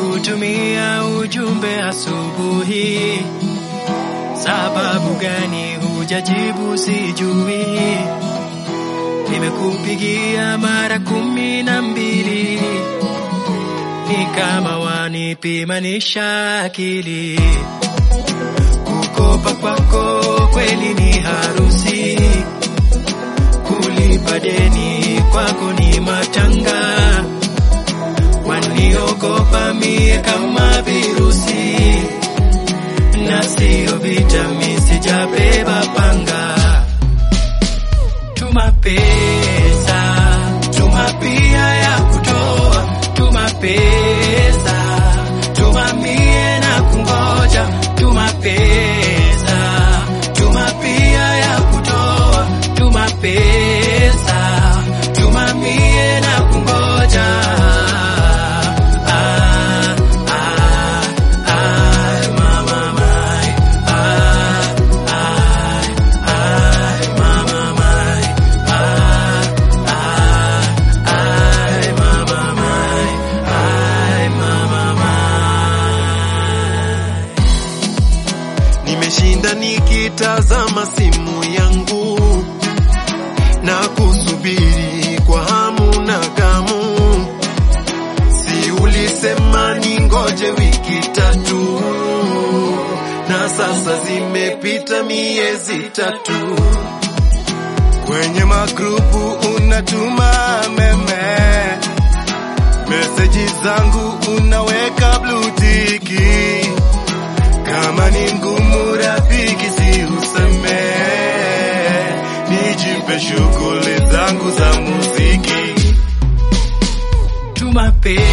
nimekutumia ujumbe asubuhi, sababu gani hujajibu sijui. Nimekupigia mara kumi na mbili, ni kama wanipimanisha akili. Kukopa kwako kweli ni harusi, kulipa deni kwako ni matanga. Waniogopa mie kama virusi, na sio vitami, sijabeba panga. Tuma pesa, tuma pia ya kutoa, tuma pesa, tuma mie na kungoja, tuma pesa, tuma pia ya kutoa, tuma pesa, tuma mie na kungoja. Ah, ah, ah, mama mai, ah, ah, ah, mama mai, ah, ah, ah, mama mai, ah, mama mai. Nimeshinda nikitazama simu yangu na kusubiri kwa hamu na gamu. Si ulisema ningoje wiki tatu, na sasa zimepita miezi tatu. Kwenye magrupu unatuma meme, meseji zangu unaweka blue tiki kama ni ngumu rafiki, si useme, nijipe shughuli zangu za muziki. Tuma pesa